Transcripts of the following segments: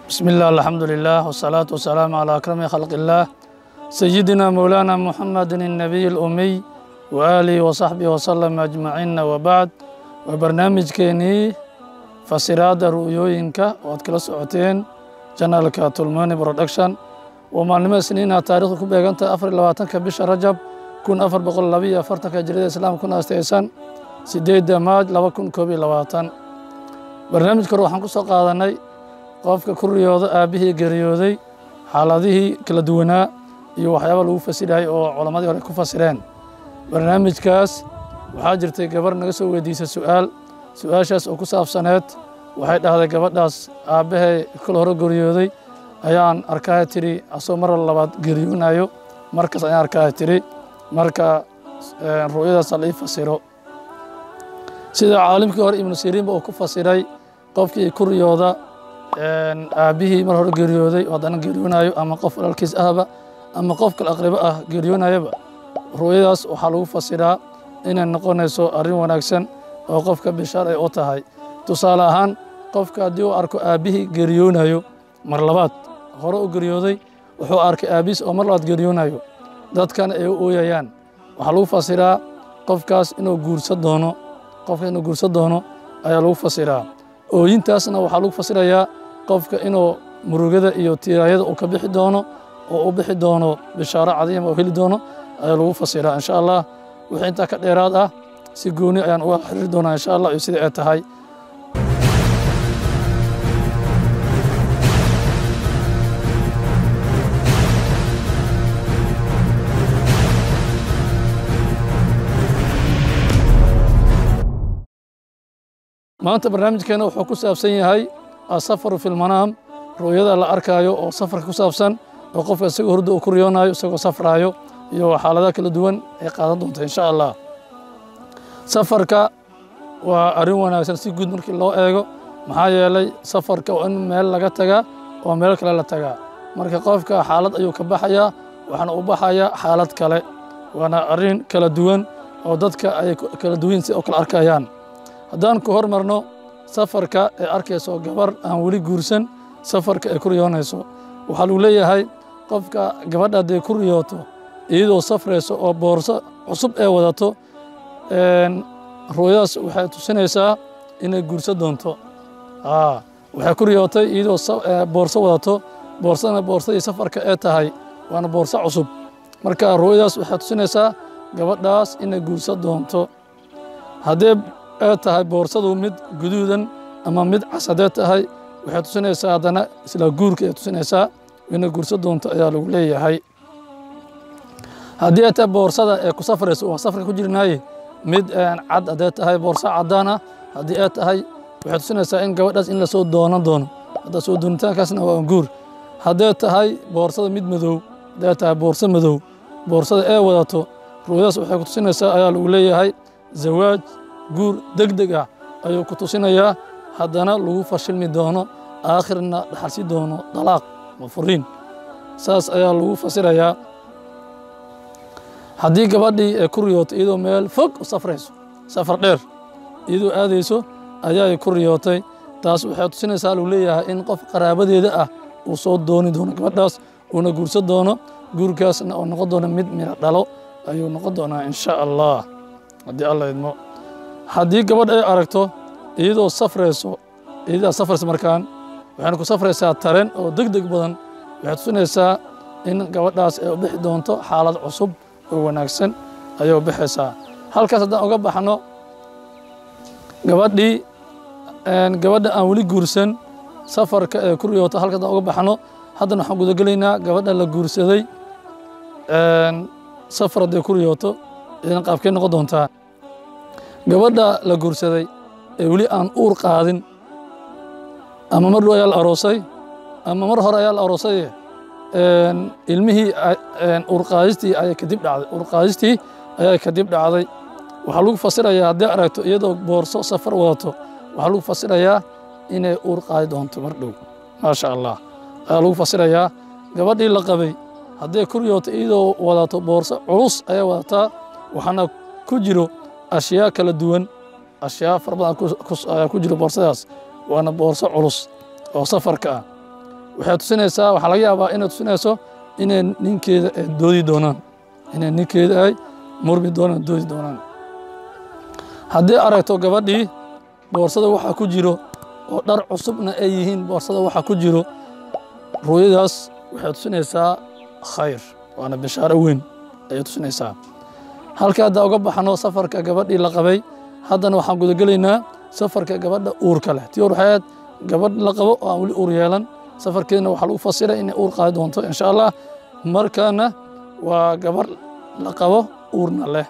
بسم الله الحمد لله والصلاة والسلام على أكرم خلق الله سيدنا مولانا محمد النبي الأمي وآله وصحبه وسلم أجمعين وبعد وبرنامج كيني فسراد رؤيوينك وأتكلا سعوتين جنالك تلماني برودكشن ومعلمة سنين تاريخ كبيرة أفر لواتنك بش رجب كون أفر بقول لبي أفرتك جريد الإسلام كون أستيسان سيديد ماج لو كون كوبي لواتن برنامج كروحان كسو قادناي qofka ku riyooda aabbihii geeriyooday xaaladihii kala duwanaa iyo waxyaaba lagu fasirayay oo culammadii hore ku fasireen barnaamijkaas waxaa jirtay gabar naga soo weydiisay su'aal su-aashaas oo ku saabsaneed waxay dhahday gabadhaas aabbahay kol hore geeriyooday ayaan arkaha tiri asoo mar labaad geeriyoonayo markaas ayaan arkaha tiri marka ru'yadaas la ii fasiro sida caalimkii hore ibnu siriinba uu ku fasiray qofkii ku riyooda aabbihii mar hore geeriyooday oo haddana geeriyoonayo ama qof walaalkiis ahba ama qof kale aqribo ah geeriyoonayaba ru'yadaas waxaa lagu fasiraa inay noqonayso arrin wanaagsan oo qofka bishaar ay u tahay tusaale ahaan qofka haddii uu arko aabbihii geeriyoonayo mar labaad hore u geeriyooday wuxuu arkay aabbihiis oo mar labaad geeriyoonayo dadkan ay u ooyayaan waxaa lagu fasiraa qofkaas inuu guursan doono qofka inuu guursan doono ayaa lagu fasiraa ooyintaasna waxaa lagu fasirayaa qofka inuu murugada iyo tiiraayada uu ka bixi doono oo u bixi doono bishaaro cadiima oo heli doono ayaa lagu fasiraa insha allah wixii intaa ka dheeraad ah si gooni ayaan uga xiriiri doonaa insha allah iyo sidai ay tahay maanta barnaamijkeena wuxuu ku saabsan yahay asafaru fi lmanaam ru'yada la arkaayo oo safarka ku saabsan oo qofka isagoo hurda uu ku riyoonayo isagoo safraayo iyo xaaladaha kala duwan ay qaadan doonta insha allah safarka waa arrin wanaagsan si guud markii loo eego maxaa yeelay safarka waa in meel laga tagaa oo meel kale la tagaa marka qofka xaalad ayuu ka baxayaa waxaana u baxayaa xaalad kale waana arrin kala duwan oo dadka ay kala duwan si oo kala arkayaan haddaan ku hormarno safarka ee arkayso gabar aan weli guursan safarka ay ku riyoonayso waxaa lagu leeyahay qofka gabadha hadday ku riyooto iyadoo safrayso oo boorso cusub ee wadato ruuyadaas waxay tusinaysaa inay guursan doonto waxay ku riyootay iyadoo boorso wadato boorsadana boorsadii safarka ee tahay waana boorso cusub marka ruuyadaas waxay tusinaysaa gabadhaas inay guursan doonto haddee ee tahay boorsadu mid guduudan ama mid cas haddee tahay waxay tusinaysaa haddana isla guurka ay tusinaysaa inay guursan doonto ayaa lagu leeyahay haddii ay tahay boorsada ee ku safrayso waa safarka ku jirnaaye mid cad haddee tahay boorso caddaan ah haddii ay tahay waxay tusinaysaa in gabadhaas in lasoo doonan doono hadda soo doonitaankaasna waa guur haddee tahay boorsada mid madow haddee tahay boorso madow boorsada ee wadato ruuyadaas waxay ku tusinaysaa ayaa lagu leeyahay zawaaj guur deg deg ah ayuu ku tusinayaa haddana lagu fashilmi doono aakhirna dhaxalsi doono dalaaq ma furiin saas ayaa lagu fasirayaa haddii gabadhii ay ku riyootay iyadoo meel fog u safrayso safar dheer iyadoo aadayso ayaay ku riyootay taas waxay tusinaysaa lagu leeyahay in qof qaraabadeeda ah uu soo dooni doono gabadhaas uuna guursan doono guurkaasna oo noqon doono mid miro dhalo ayuu noqon doonaa insha allah haddii alla idmo haddii gabadh ay aragto iyadoo safrayso iyadaa safraysa markaan waxayna ku safraysaa taren oo deg deg badan waxay tusinaysaa in gabadhaas ay u bixi doonto xaalad cusub oo wanaagsan ayay u bixaysaa halkaas haddaan uga baxno gabadhii gabadha aan weli guursan safarka ee ku riyoota halkaas haddaan uga baxno haddana waxaan gudagelaynaa gabadha la guursaday safar hadday ku riyooto idan qaabkay noqon doontaa gabadha la guursaday ee weli aan uur qaadin ama mar dhow ayaa la aroosay ama mar hore ayaa la aroosaye ilmihii uurqaadistii ayay kadib dhacday uurqaadistii ayaa kadib dhacday waxaa lagu fasirayaa haddii aragto iyadoo boorso safar wadato waxaa lagu fasirayaa inay uur qaadi doonto mar dhow maasha allah ayaa lagu fasirayaa gabadhii la qabay hadday ku riyooto iyadoo wadato boorso culus ayay wadataa waxaana ku jiro ashyaa kala duwan ashyaa fara badan ayaa ku jiro boorsadaas waana boorso culus oo safarka ah waxay tusinaysaa waxaa laga yaabaa inay tusinayso inay ninkeeda ay doodi doonaan inay ninkeeda ay murmi doonaan doodi doonaan haddii aragto gabadhii boorsada waxaa ku jiro oo dhar cusubna ay yihiin boorsada waxaa ku jiro ruuyadaas waxay tusinaysaa khayr waana bishaaro weyn ayay tusinaysaa halka hadda uga baxno safarka gabadhii la qabay haddana waxaan gudagelaynaa safarka gabadha uurka leh tii hor waxay ahayd gabadh la qabo oo aan weli uur yeelan safarkeedna waxaa lagu fasiray inay uur qaadi doonto insha allah markaana waa gabadh la qabo uurna leh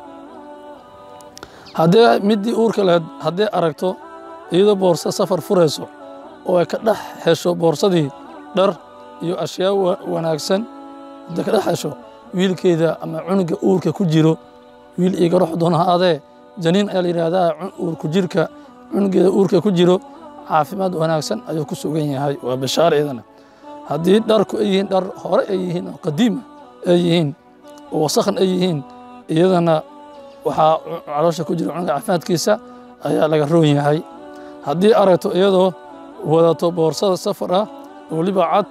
haddii middii uurka lahayd hadday aragto iyadoo boorso safar furayso oo ay ka dhex hesho boorsadii dhar iyo ashyaa wanaagsan hadday ka dhex hesho wiilkeeda ama cunuga uurka ku jiro wiil iiga rox doona ha adee janiin ayaa la yidhaahdaa uurku jirka cunugeeda uurka ku jiro caafimaad wanaagsan ayuu ku sugan yahay waa bishaar iyadana haddii dharku ay yihiin dhar hore ay yihiin oo qadiima ay yihiin oo wasakhan ay yihiin iyadana waxaa caloosha ku jira cunuga caafimaadkiisa ayaa laga roon yahay haddii aragto iyadoo wadato boorsada safar ah oo weliba cad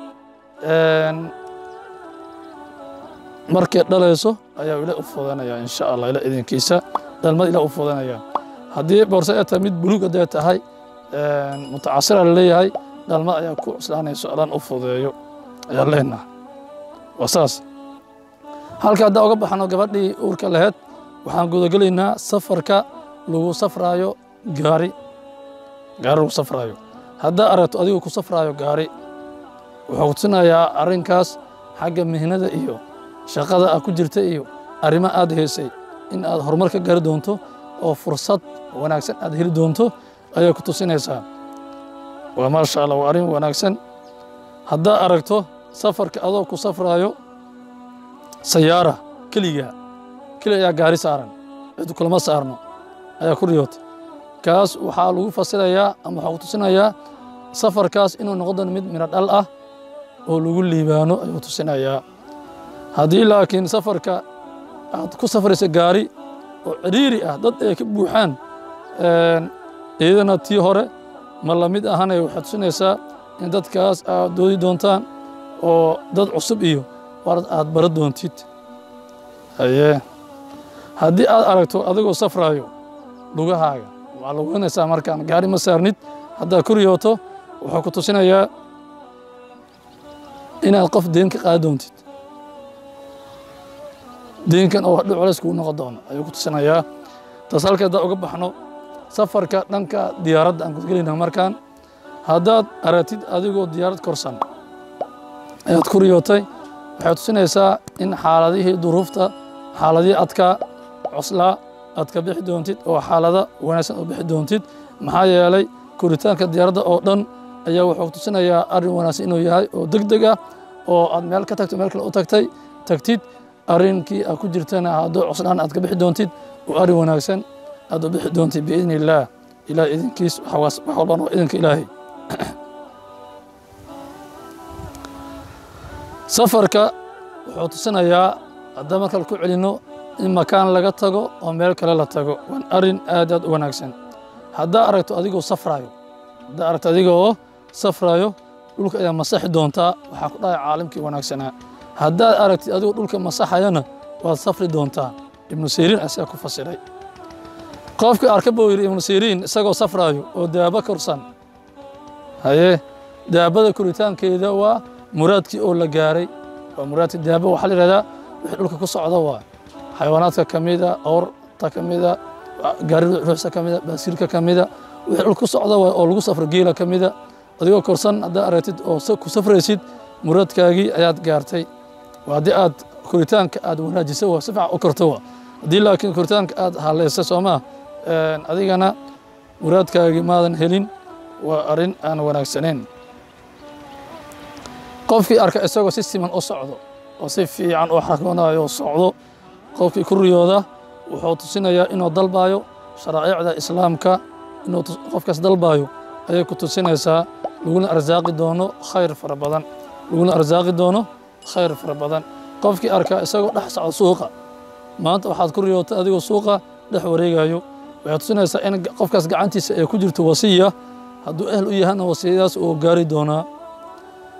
markay dhalayso ayaa ila u fudanaya insha allah ila idinkiisa dhalmada ila u fudanaya haddii boorsada ay tahay mid buluug hadday tahay mutacasira laleeyahay dhalmada ayaa ku cuslaanayso alaan u fudeeyo ayaa leenaha waa saas halka haddaa uga baxno gabadhii uurka laheyd waxaan gudagelaynaa safarka lagu safraayo gaari gaari lagu safraayo haddaa aragto adigu ku safraayo gaari wuxuu tusinayaa arrinkaas xagga mihnada iyo shaqada aad ku jirta iyo arrimo aad haysay in aad horumar ka gaari doonto oo fursad wanaagsan aad heli doonto ayay ku tusinaysaa waa maasha allah waa arrin wanaagsan haddaa aragto safarka adoo ku safraayo sayaara keliga keli ayaa gaari saaran cid kulama saarno ayaa ku riyootay kaas waxaa lagu fasirayaa ama waxaa ku tusinayaa safarkaas inuu noqon doono mid midho dhal ah oo lagu liibaano ayuu tusinayaa haddii laakiin safarka aad ku safraysa gaari oo cidhiiri ah dad ay ka buuxaan iyadana tii hore ma la mid ahanay waxay tusinaysaa in dadkaas aad doodi doontaan oo dad cusub iyo warad aad bara doontid haye haddii aad aragto adigoo safraayo lugahaaga waxaa lugeynaysaa markaan gaari ma saarnid haddaad ku riyooto wuxuu ku tusinayaa inaad qof deen ka qaadi doontid deenkan oo hadhow colays kugu noqon doono ayuu ku tusinayaa taas halka haddaa uga baxno safarka dhanka diyaaradda aan gudgelayna markaan haddaad aragtid adigoo diyaarad korsan ayaad ku riyootay waxay tusinaysaa in xaaladihii duruufta xaaladihii adkaa coslaa aad ka bixi doontid oo xaalada wanaagsan oo bixi doontid maxaa yeelay koritaanka diyaaradda oo dhan ayaa wuxuu tusinayaa arrin wanaagsan inuu yahay oo deg deg ah oo aad meel ka tagto meel kale u tagtay tagtid arrinkii aad ku jirtana hadduu coslaan aad ka bixi doontid oo arrin wanaagsan aad u bixi doontid biidni illaah ilaah idinkiis wax walbaan waa idinka ilaahay safarka wuxuu tusinayaa haddaan markale ku celinno in makaan laga tago oo meel kale la tago waan arrin aad aad u wanaagsan haddaa aragto adigoo safraayo haddaa aragto adigoo safraayo dhulka ayaa masaxi doontaa waxaa ku dhacay caalimkii wanaagsanaa haddaad aragtid adigoo dhulka masaxayana waad safri doontaa ibnu siriin asagaa ku fasiray qofkii arka buu yidhi ibnu siriin isagoo safraayo oo daaba korsan haye daabada koritaankeeda waa muraadkii oo la gaaray waa muraadkii daaba waxaa la yidhahdaa wixii dhulka ku socda waa xayawaanaadka ka mida awrta ka mida gaarida ruuxsa ka mida baasiilka ka mida wixii dhulka ku socda waa oo lagu safro geela ka mida adigoo korsan haddaa aragtid oo ku safraysid muraadkaagii ayaad gaartay waa haddii aad koritaanka aad wanaajisa waa si fiican u korto waa haddii laakiin koritaanka aad hallaysa soomaa adigana muraadkaagii maadan helin waa arrin aan wanaagsanayn qofkii arka isagoo si siman u socdo oo si fiican u xarkoonayo oo socdo qofkii ku riyooda wuxuu tusinayaa inuu dalbaayo sharaa'icda islaamka inuu qofkaas dalbaayo ayay ku tusinaysaa laguna arsaaqi doono khayr fara badan laguna arsaaqi doono khayr fara badan qofkii arka isagoo dhex socdo suuqa maanta waxaad ku riyootay adigoo suuqa dhex wareegayo waxay tusinaysaa in qofkaas gacantiisa ay ku jirto wasiya hadduu ehl u yahana wasiyadaas uu gaari doonaa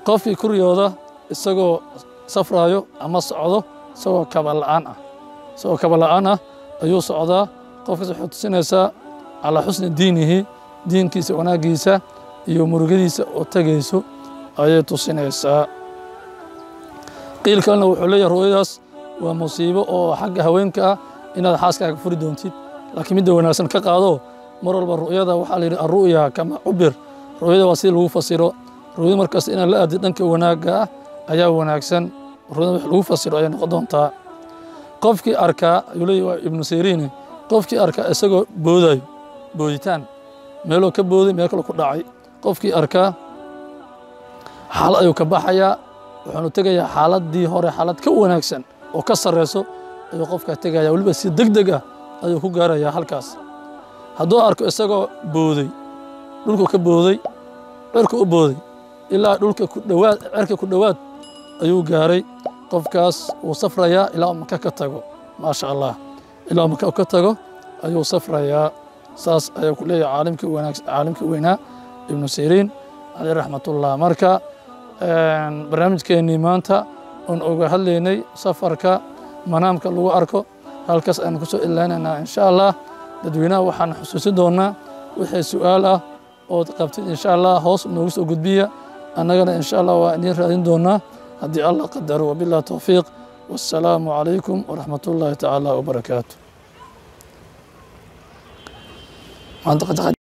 qofkii ku riyooda isagoo safraayo ama socdo isagoo kaba la'aan ah isagoo kaba la'aan ah ayuu socdaa qofkaas waxay tusinaysaa calaa xusni diinihi diinkiisa wanaaggiisa iyo murugadiisa oo tegayso ayay tusinaysaa qiil kalena wuxuu leeyahay ru'yadaas waa musiibo oo xagga haweenka ah inaad xaaskaaga furi doontid laakiin midda wanaagsan ka qaado mar walba ru'yada waxaa la yidhi arru'ya kama cubir ru'yada waa sida lagu fasiro ru'yada markaas inaad la aadid dhanka wanaagga ah ayaa wanaagsan ru'yada wax lagu fasiro ayay noqon doontaa qofkii arkaa ayuu leeyahy waa ibnu siriine qofkii arkaa isagoo boodayo booditaan meeloo ka booday meel kale ku dhacay qofkii arkaa xaalad ayuu ka baxayaa wuxuunu tegayaa xaaladdii hore xaalad ka wanaagsan oo ka sarreyso ayuu qofkaa tegaya weliba si deg deg ah ayuu ku gaarayaa halkaas hadduu arko isagoo booday dhulku ka booday cirka u booday ilaa dhulka ku dhowaad cirka ku dhowaad ayuu gaaray qofkaas wuu safrayaa ilaa uu maka ka tago maasha allah ilaa uu maka ka tago ayuu safrayaa saas ayuu ku leeyahay caalimkii wanaag caalimkii weynaa ibnu siriin caleyh raxmatullah marka barnaamijkeennii maanta oon oga hadlaynay safarka manaamka lagu arko halkaas ayaan ku soo ilaalinaynaa insha allah dadweynaha waxaan xusuusin doonaa wixii su-aal ah ood qabtid insha allah hoos noogu soo gudbiya annagana insha allah waa idiin raadin doonaa haddii allah qadaro wabillahi towfiiq wassalaamu calaykum waraxmat ullaahi tacaala wabarakaatu